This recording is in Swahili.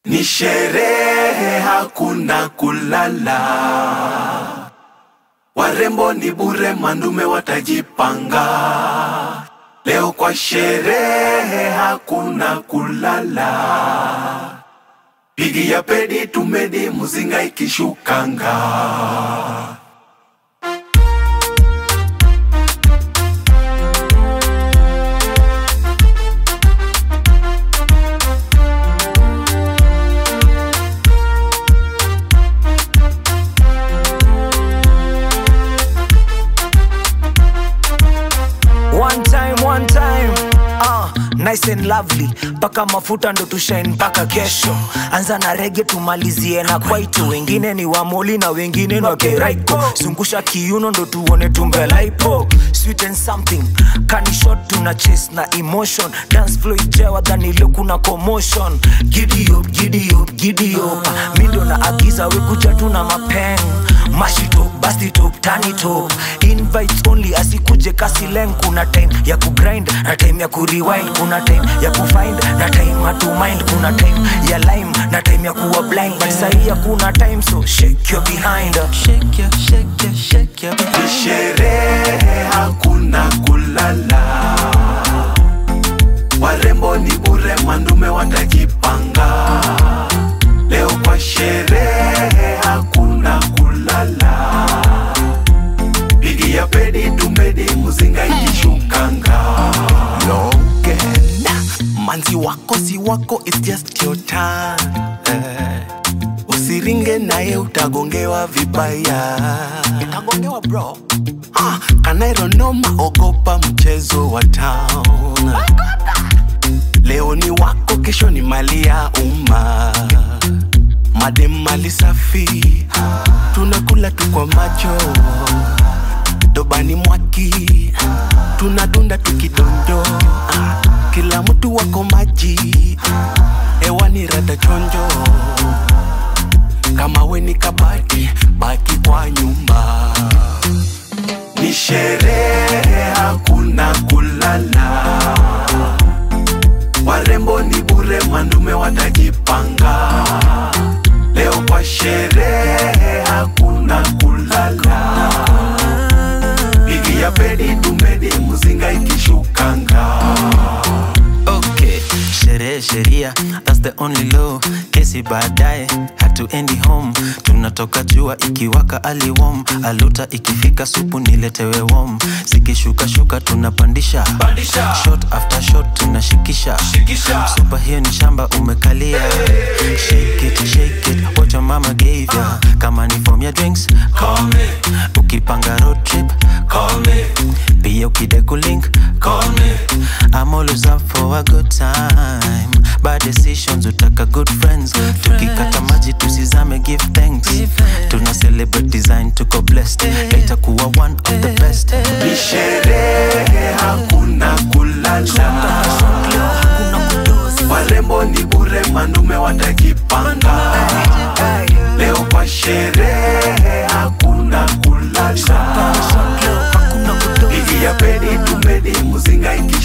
Ni sherehe, hakuna kulala. Warembo ni bure, mandume watajipanga. Leo kwa sherehe, hakuna kulala. Pigi ya pedi tumedi, muzinga ikishukanga. One time, one time. Uh, nice and lovely paka mafuta ndo tushine mpaka kesho anza na rege tumalizie na kwaito wengine ni wamoli na wengine ni wakeraiko zungusha kiuno ndo tuone tumbelaipo sweet and something kanishot tuna chase na emotion dance flow ijewa dhanilio kuna commotion giddy up, giddy up, giddy up. mi ndo na agiza wekuja tuna mapeng mashito bastitop tanitop invites only asikuje kasileng kuna time ya kugrind na time ya kurewind kuna time ya kufind na time hatumind kuna time ya lime na time ya kuwa blind but sahii hakuna time so shake your behind Shake your, shake your, shake your Ni sherehe, hakuna kulala. Warembo ni bure, mandume watajipanga. Leo kwa sherehe, hakuna kulala. Pigi ya pedi tumedi, muzinga ikishukanga. Logan manzi wako si wako it's just your time eh. usiringe naye utagongewa vibaya utagongewa bro ah, kanaironoma ogopa mchezo wa town leo ni wako kesho ni mali ya umma madem mali safi tunakula tu kwa macho dobani mwaki tunadunda tukidondo kila mtu wako maji hewani rada chonjo kama we ni kabati baki kwa nyumba Ni sherehe, hakuna kulala. Warembo ni bure, mandume watajipanga. Leo kwa sherehe, hakuna kulala. Pigi ya pedi tumedi, muzinga ikishukanga. Okay, sherehe sheria, that's the only law. Kesi baadaye hatuendi home, tunatoka jua ikiwaka aliwom, aluta ikifika supu niletewe warm. Zikishuka shuka tunapandisha Pandisha. shot after shot tunashikisha Shikisha. Super hiyo ni shamba umekalia Shake it, shake it, what your mama gave ya Kama ni form ya drinks, Call me, ukipanga road trip call me, pia ukideku link call me. I'm always up for a good time bad decisions utaka good friends tukikata maji tusizame give thanks tuna celebrate design tuko blessed later kuwa one of the best Ni sherehe, hakuna kulala. Warembo ni bure, mandume watajipanga. Leo kwa sherehe, hakuna kulala. Pigi ya pedi tumedi, muzinga ikishukanga.